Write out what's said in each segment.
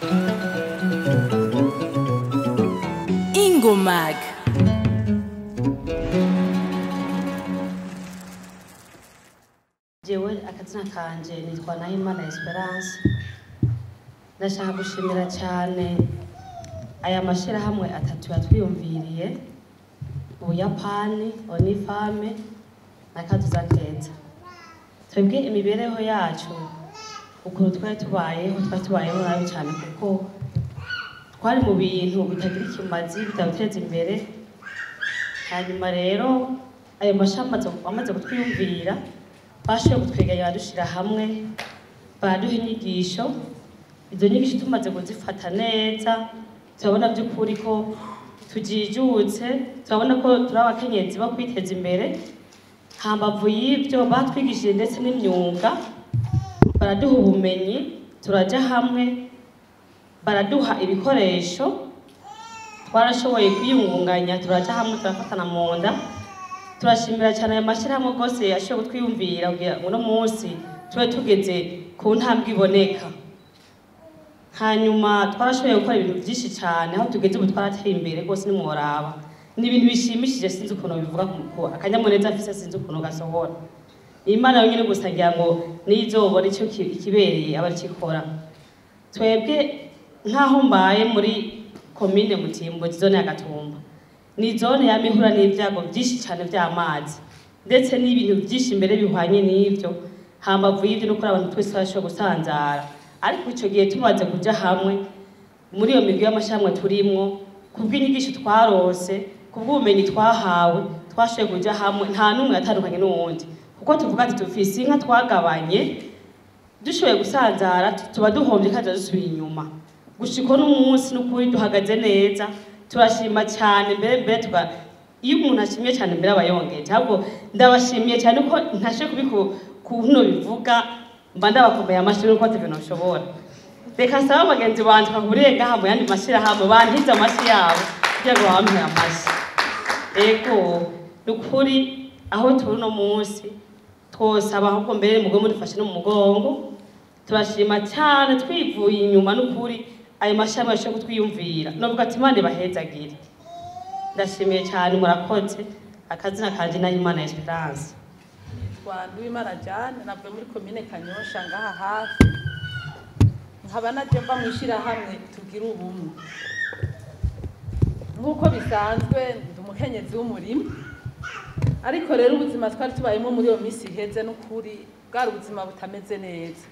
ingomag jewe akazina kanje nitwa nahimana esperance ndashaka gushimira cyane aya mashyirahamwe atatu yatwiyumviriye ubuyapani onifame na kaduza keza twebwe imibereho yacu ukuntu twari tubayeho twari tubayeho nabi cyane kuko twari mu bintu bitagira ikimazi bitabuteza imbere hanyuma rero ayo mashami amaze kutwiyumvira bashoboye kutwegeranya badushyira hamwe baraduha inyigisho izo nyigisho tumaze kuzifata neza turabona by'ukuri ko tujijutse turabona ko turi abakenyezi bo kwiteza imbere hambavu y'ibyo batwigishije ndetse n'imyuga baraduha ubumenyi turajya hamwe baraduha ibikoresho twarashoboye kwiyungunganya turajya hamwe turafatana mu nda turashimira cyane aya mashyirahamwe rwose yashoboye kutwiyumvira kugira ngo uno munsi tube tugeze ku ntambwe iboneka hanyuma twarashoboye gukora ibintu byinshi cyane aho tugeze ubu twarateye imbere rwose nimworaba ni ibintu bishimishije sinzi ukuntu bivuga ku akanyamuneza mfise sinzi ukuntu gasohora imana yonyine gusa ngira ngo nizobora icyo ki- ikibereye aba arikikora twebwe nk'aho mbaye muri komine mutimbo zone ya gatumba ni zone yama ihura n'ibyago byinshi cyane by'amazi ndetse n'ibintu byinshi imbere bihwanye n'ibyo hambavu y'ibyo no kuri abantu twese turashobora gusanzara ariko icyo gihe tumaze kujya hamwe muri iyo migwi y'amashyirahamwe turimwo kubw'inyigisho twarose kubw'ubumenyi twahawe twashoboye kujya hamwe nta n'umwe yatandukanye n'uwundi kuko tuvuga ati dufise inka twagabanye dushoboye gusanzara tuba duhombye kandi dusubira inyuma gushika n'umunsi n'ukuri duhagaze neza turashima cyane mbere mbere tuga iyo umuntu ashimye cyane mbere aba yongeje ahubwo ndabashimiye cyane ko ntashe kubiku kuno bivuga mba ndabakomeye amashyi nuko atavyo noshobora reka nsaba bagenzi banje bahuriye ngaha mu yandi mashyirahamwe bantize amashyi yabo kugira ngo bampere amashyi ego ni ukuri aho turi uno munsi twosaba ahubwo mbere mugwe mudufashe no mu mugongo turashima cyane twivuye inyuma n'ukuri ayo mashami yashoboye kutwiyumvira novuga ati imana ibahezagire ndashimiye cyane murakoze akazina kanje nahimana esperance nitwa Nduwimana Jane navuye muri komine Kanyosha ngaha hafi nkaba naje mva mu ishyirahamwe tugira ubumwe nk'uko bisanzwe ndi umukenyezi w'umurima ariko rero ubuzima twari tubayemo muri iyo minsi iheze n'ukuri bwari ubuzima butameze neza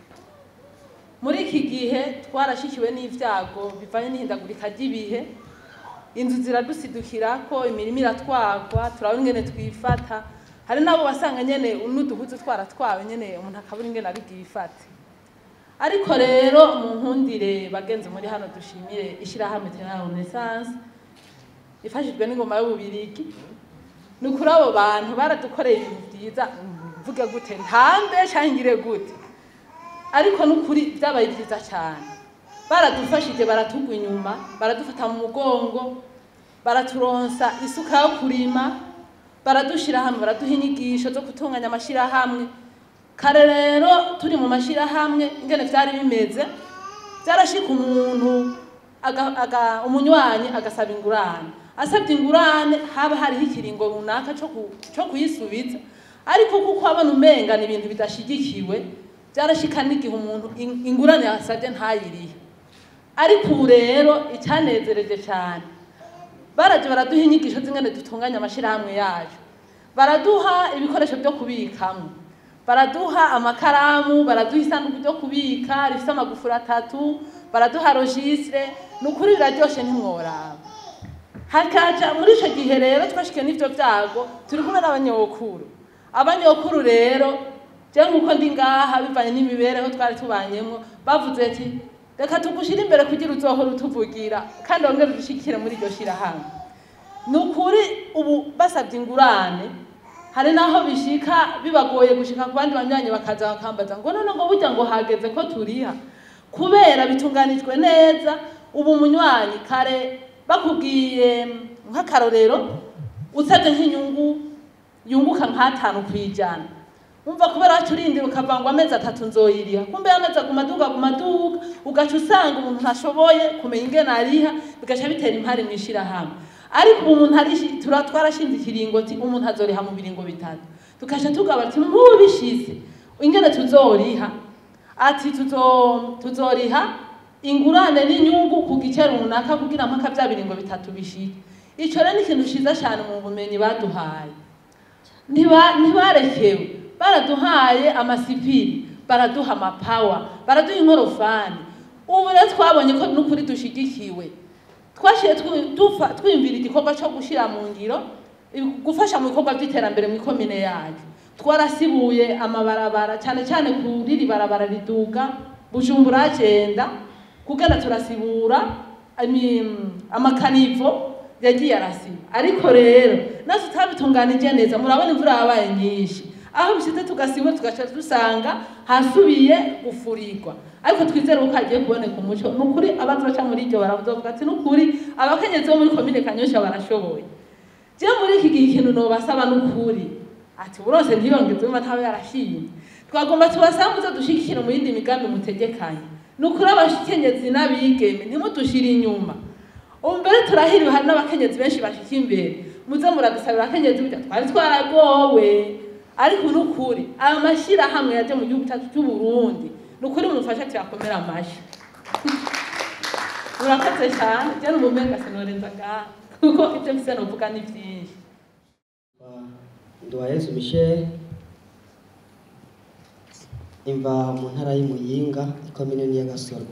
muri iki gihe twarashikiwe n'ibyago bivanye n'ihindagurika ry'ibihe inzu ziradusidukirako imirima iratwagwa turabona ingene twifata hari n'abo wasanga nyene n'uduhuzu twaratwawe nyene umuntu akabura ingene ari bwifate ariko rero mu nkundire bagenzi muri hano dushimire ishyirahamwe tena renaissance ifashijwe n'ingoma y'ububirigi ni ukuri abo bantu baradukoreye ibintu byiza mvuge gute ntambe cyangire gute ariko n'ukuri byabaye byiza cyane baradufashije baratugwa inyuma baradufata mu mugongo baraturonsa isuka yo kurima baradushyira hamwe baraduha inyigisho zo gutunganya amashyirahamwe kare rero turi mu mashyirahamwe ingene byari bimeze byarashika umuntu aga- aga- umunywanyi agasaba ingurane asabye ingurane haba hariho ikiringo runaka cyo ku- cyo kuyisubiza ariko kuko abona umenga ni ibintu bidashyigikiwe byarashika n'igihe umuntu in- ingurane yasabye ntayirihe ariko ubu rero icyanezereje cyane baraje baraduha inyigisho z'ingene dutunganya amashyirahamwe yacu baraduha ibikoresho byo kubikamo baraduha amakaramu baraduha isanduku ryo kubika rifite amagufuri atatu baraduha rogistre ni ukuri biraryoshe ntimworaba hakaja muri icyo gihe rero twashikiwe n'ibyo byago turi kumwe n'abanyokuru abanyokuru rero je nk'uko ndi ngaha bivanye n'imibereho twari tubanyemo bavuze ati reka tugushyire imbere kugira uzohora utuvugira kandi wongere udushikire muri iryo shyirahamwe ni ukuri ubu basabye ingurane hari n'aho bishika bibagoye gushika ku bandi banywanyi bakaza bakambaza ngo none ngo burya ngo hageze ko turiha kubera bitunganijwe neza ubu munywanyi kare bakubwiye nk'akarorero usabye nk'inyungu yunguka nk'atanu ku ijana umva kubera wacu urindira ukavuga ngo amezi atatu nzoyiriha kumbe amezi aguma aduga aguma aduga ugaca usanga umuntu ntashoboye kumenya ingene ariha bigaca bitera impari mu ishirahamwe ariko ubu umuntu ari tura twarashinze ikiringoti umuntu azoriha mu biringo bitatu tukaca tugaba ati nk'ubu bishize ingene tuzoriha ati tuzo tuzoriha ingurane n'inyungu ku gice runaka kugira mpaka bya biringo bitatu bishike ico rero ni ikintu ciza cyane mu bumenyi baduhaye Ntiba- ntibarekewe baraduhaye amasipiri baraduha amapawa baraduha inkorofani ubu rero twabonye ko n'ukuri dushigikiwe twashiye twi- dufa- twiyumvira igikorwa cyo gushyira mu ngiro ibi- gufasha mu bikorwa by'iterambere mu ikomine yacu twarasibuye amabarabara cyane cyane ku riri barabara riduga bujumbura agenda kugana turasibura imi- amakanivo yagiye arasiba ariko rero natwe tutabitunganije neza murabona imvura yabaye nyinshi aho bishyize tugasibura tugaca dusanga hasubiye gufurirwa ariko twizere ko hagiye kuboneka umuco ni ukuri abazoca muri iryo baravuga ati ni ukuri abakenyezi bo muri komine kanyosha barashoboye je muri iki gihe ikintu nobasaba ni ukuri ati burose ntiyongeze umva ntawe yarashimye twagomba tubasaba muze dushigikire mu yindi migambi mutegekanye ni ukuri abakenyezi n'abigeme ntimudushire inyuma ubu mbere turahiriwe hari n'abakenyezi benshi bashika imbere muze muradusabira abakenyezi burya twari twaragowe ariko ni ukuri aya mashyirahamwe yaje mu gihugu cyacu cy'u Burundi ni ukuri mumufashe tuyakomere amashyi murakoze cyane je n'umumenga sinorenza ngaha kuko ibyo mfise novuga ni byinshi Nduwayezu Michel imva mu ntara y'Imuyinga ikomine ya Gasoro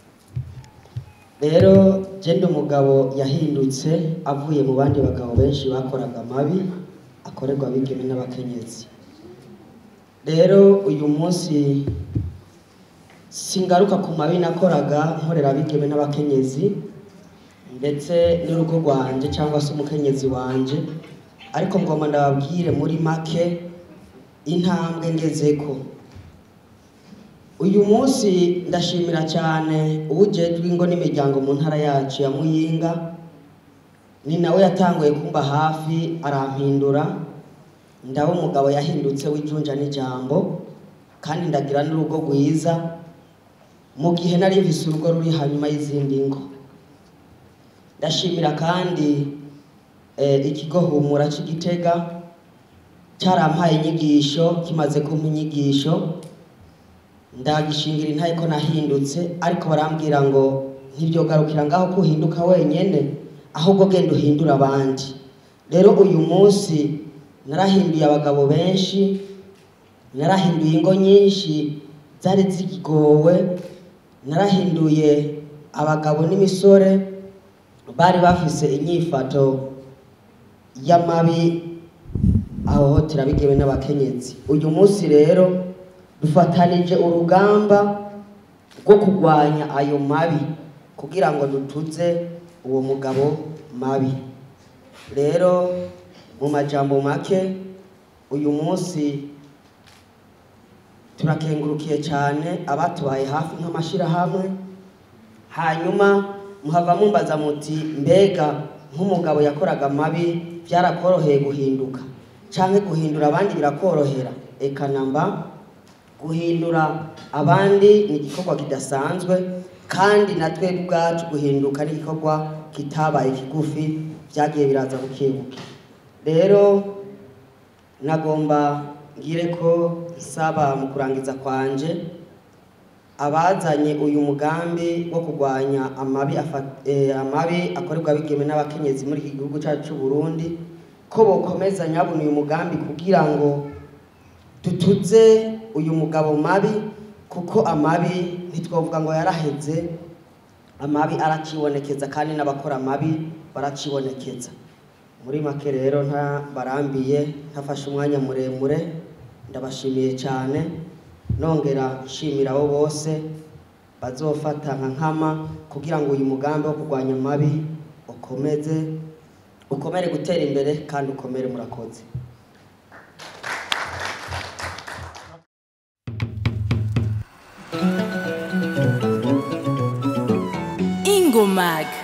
rero je ndi umugabo yahindutse avuye mu bandi bagabo benshi bakoraga amabi akorerwa abigeme n'abakenyezi rero uyu munsi singaruka ku mabi nakoraga nkorera abigeme n'abakenyezi ndetse n'urugo rwanje cyangwa se umukenyezi wanje ariko ngoma ndababwire muri make intambwe ngezeko uyu munsi ndashimira cyane uwujejwe ingo n'imiryango mu ntara yacu ya muyinga ni nawe yatanguye kumba hafi arampindura ndaba umugabo yahindutse w'ijunja n'ijambo kandi ndagira n'urugo rwiza mu gihe nari mvise urugo ruri hanyuma y'izindi ngo ndashimira kandi eh, ikigo humura cy'igitega cyarampaye inyigisho kimaze kumpa inyigisho ndagishingira intaye ko nahindutse ariko barambwira ngo ntibyogarukira ngaho ko uhinduka wenyene ahubwo genda uhindura abandi rero uyu munsi narahinduye abagabo benshi narahinduye ingo nyinshi zari zigowe narahinduye abagabo n'imisore bari bafise inyifato y'amabi ahohotera bigewe n'abakenyezi uyu munsi rero dufatanije urugamba rwo kurwanya ayo mabi kugira ngo dutuze uwo mugabo mabi rero mu majambo make uyu munsi turakengurukiye cyane abatubaye hafi nk'amashyirahamwe hanyuma muhava mumbaza muti mbega nk'umugabo yakoraga amabi byarakoroheye guhinduka cyangwa guhindura abandi birakorohera eka namba guhindura abandi ni igikorwa kidasanzwe kandi na twebwe ubwacu guhinduka ni igikorwa kitabaye kigufi byagiye biraza buke buke rero nagomba ngire ko nsaba mu kurangiza kwanje abazanye uyu mugambi wo kurwanya amabi afa- eh, amabi akorerwa abigeme n'abakenyezi muri iki gihugu cyacu cy'u Burundi ko bokomeza nyabona uyu mugambi kugira ngo dutuze uyu mugabo mabi kuko amabi ntitwavuga ngo yaraheze amabi aracibonekeza kandi n'abakora amabi baracibonekeza muri make rero nta barambiye ntafashe umwanya muremure ndabashimiye cyane nongera nshimira abo bose bazofata nka nkama kugira ngo uyu mugambi wo kurwanya amabi ukomeze ukomere gutera imbere kandi ukomere murakoze Ingomag